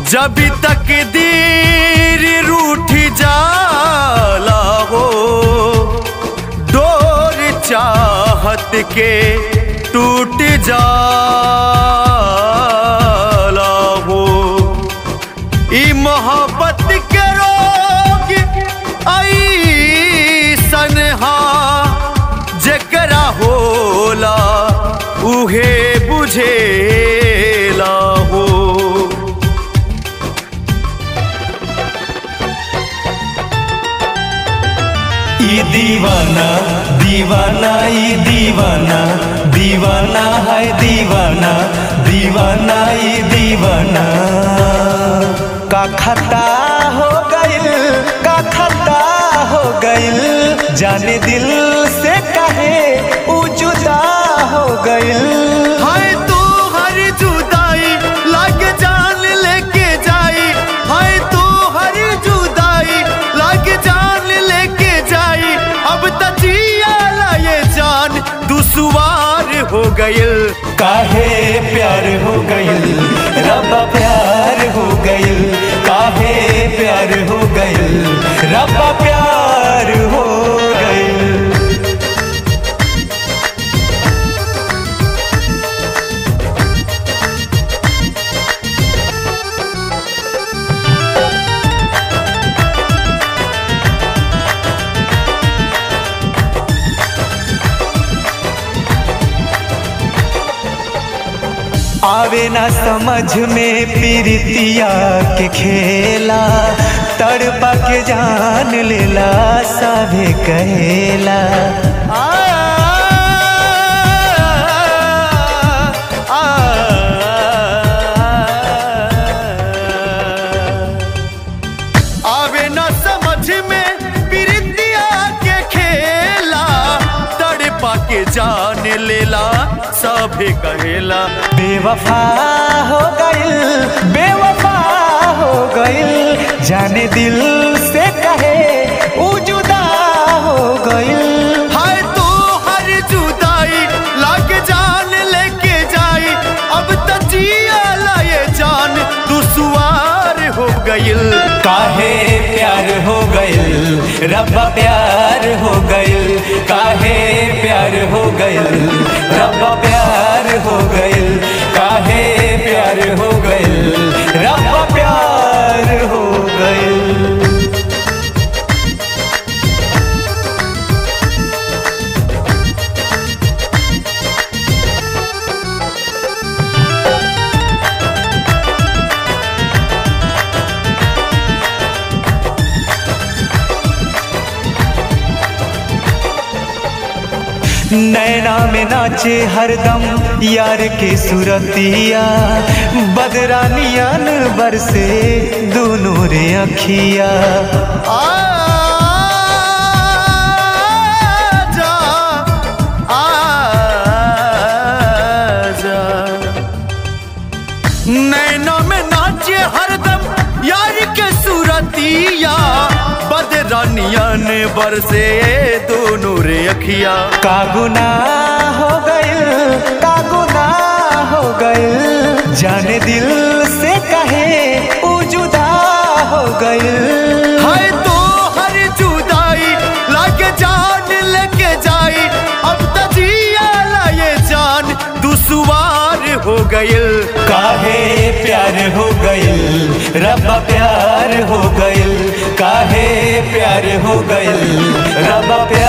जब तक दीर रूठ जाला हो डोर चाहत के टूट जाला हो ई मोहब्बत के रोग ऐसन हा जेकरा होला उहे बुझेला हो ई दीवाना दीवाना ई दीवाना दीवाना है दीवाना दीवाना ई दीवाना का खता हो गइल का खता हो गइल जाने दिल से कहे ऊ जुदा हो गइल हाय तू हर जुदाई लाग जान लेके जाई हाय तू हर जुदाई लाग जान लेके जाई अब तजिया ये जान दुसवार हो गइल काहे प्यार हो गइल रब्बा प्यार हो गइल काहे प्यार हो गइल रब्बा प्यार हो गइल आवे ना समझ में पीरितिया के खेला तड़पा के जान लेला सभे कहेला आ, आ, आवे न समझ में प्रीतिया के खेला तड़पा के जान लेला सभे कहेला बेवफा हो गइल बेवफा हो गइल जाने दिल से कहे ऊ जुदा हो गइल हाय तू हर जुदाई लाग जान लेके जाई अब तजिया लाए जान दुसवार हो गइल काहे प्यार हो गइल रब्बा प्यार हो गइल काहे प्यार हो गइल रब्बा प्यार हो गइल काहे प्यार हो गइल रब्बा प्यार हो गइल नैना में नाचे हरदम यार के सुरतिया बदरानियन बरसे दोनों रे अखिया आजा आजा नैना में नाचे हरदम यार के सूरतिया बदरानियन बरसे दोनों रे अखिया का गुनाह हो गइल का गुनाह हो गइल जाने दिल से कहे ऊ जुदा हो गइल हाय तो हर जुदाई लागे जान लेके जाई अब तजिया लाए जान दुसवार हो गइल काहे प्यार हो गइल रब्बा प्यार हो गइल काहे प्यार हो गइल रब्बा प्यार